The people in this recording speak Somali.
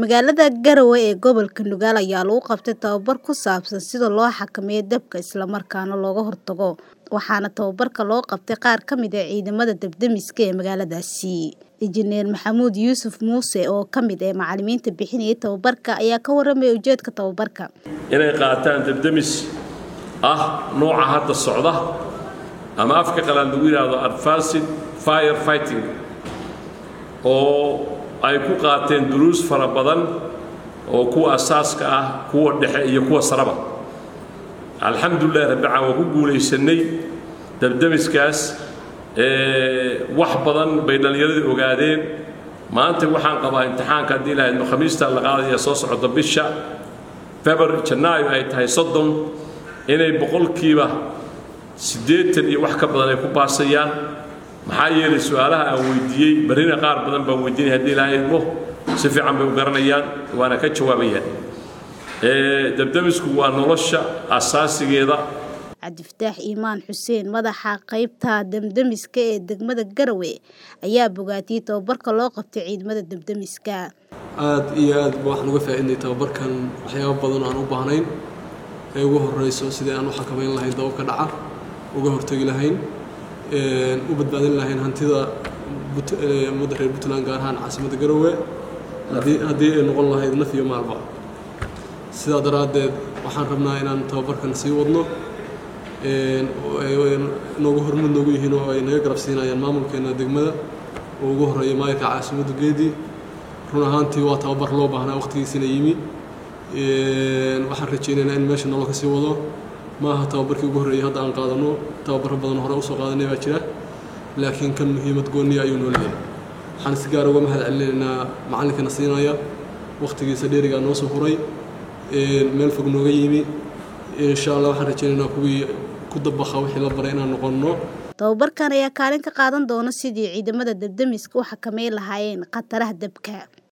Magaalada Garowe ee gobolka Nugaal ayaa lagu qabtay tababar ku saabsan sida loo xakameeyo dabka isla markaana looga hortago, waxaana tababarka loo qabtay qaar ka mid ah ciidamada dab-demiska ee magaaladaasi. Injineer Maxamuud Yuusuf Muuse oo ka mid ah macallimiinta bixinayay tababarka ayaa ka warramay ujeedka tababarka. inay qaataan dab-demis ah nooca hadda socda ama afka qalaad lagu yidhaahdo advanced fire fighting oo ay ku qaateen duruus fara badan oo kuwa asaaska ah kuwa dhexe iyo kuwa saraba alxamdulilah rabbican waa ku guulaysanay dabdemiskaas wax badan bay dhallinyaradii ogaadeen maanta waxaan qabaa imtixaanka haddii lahaydno khamiista la qaadaya soo socota bisha february janaayo ay tahay soddon inay boqolkiiba siddeetan iyo wax ka badan ay ku baasayaan maxaa yeelay su-aalaha aan weydiiyey barrina qaar badan baan weydiinay haddii lahaydmo si fiican bay u garanayaan waana ka jawaabayaan dabdemisku waa nolosha asaasigeeda cabdifataax iimaan xuseen madaxa qaybta damdemiska ee degmada Garowe ayaa bogaatiyey tababarka loo qabtay ciidamada damdemiska. aad iyo aad ba waxaan uga faa'iiday tababarkan waxyaabo badan aan u baahnayn ee ugu horeyso sidii aan u xakameyn lahayn dababka dhaca uga hortagi lahayn u badbaadin lahayn hantida ummadda reer puntland gaar ahaan caasimadda garowe haddii ay noqon lahayd naf iyo maalba sidaa daraaddeed waxaan rabnaa inaan tababarkan sii wadno noogu hormud noogu yihiin oo ay naga garab siinayaan maamulkeena degmada oo ugu horeeya maayirka caasimadda geedi run ahaantii waa tababar loo baahnaa waqtigiisina yimi waxaan rajeynaynaa in meesha nolol ka sii wado maaha tababarkii ugu horreeyay hadda aan qaadano tababaro badan hore usoo qaadanay baa jira laakiin kan muhiimad gooniya ayuu noo leeyahay waxaan si gaar uga mahad celinaynaa macallinkana siinaya waqtigiisa dheerigaa noo soo huray meel fog nooga yimi insha allah waxaan rajeynaynaa kuwii ku dabaqa wixii la baray inaan noqonno tababarkan ayaa kaalin ka qaadan doona sidii ciidamada dabdemiska u xakameyn lahaayeen khataraha dabka